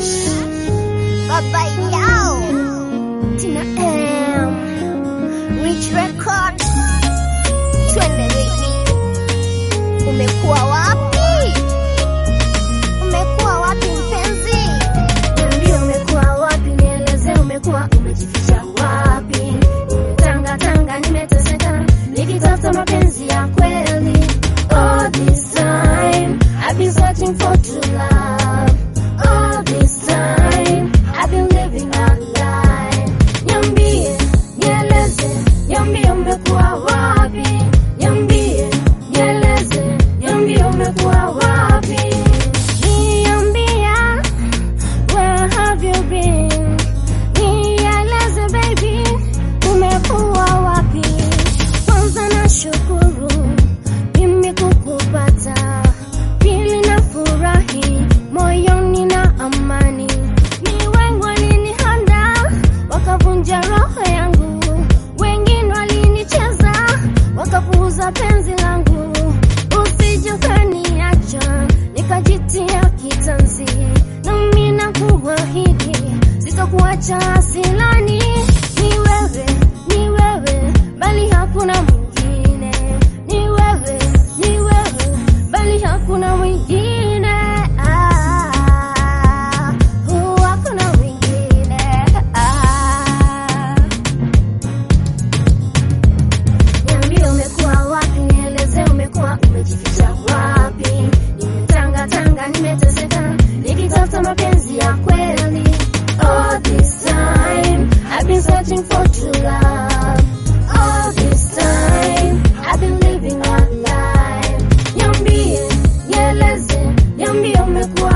Nash, Baba Yao, Tina M, Rich Record, twende baby. Umekuwa wapi? Umekuwa wapi mpenzi? Niambie umekuwa wapi, nieleze umekuwa umejificha wapi? Nimetanga tanga, nimeteseka nikitafuta mapenzi ya kweli. All this time I've been searching for true love. All this time I've been living a lie. Niambie, nieleze, niambie umekuwa wapi? Niambie, nieleze, niambie umekuwa wapi? Niambia Where have you been? Nieleze baby, umekuwa wapi? Kwanza na shukuru mimi kukupata, pili na furahi moyoni na amani. Ni wengi walinihanda wakavunja roho yangu, wengine walinicheza wakapuuza penzi langu. Usije ukaniacha nikajitia kitanzi, nami nakuahidi sitakuacha asilani. Ni wewe, ni wewe, bali hakuna mwingine. Ni wewe, ni wewe, bali hakuna mwingine. Ah, oh, hakuna mwingine. Ah. Niambie umekuwa wapi, nieleze umekuwa umejificha wapi? Nimetanga tanga, nimeteseka nikitafuta mapenzi ya kweli. All this time I've been searching for true love. All this time I've been living a lie. Niambie, nieleze, niambie umekuwa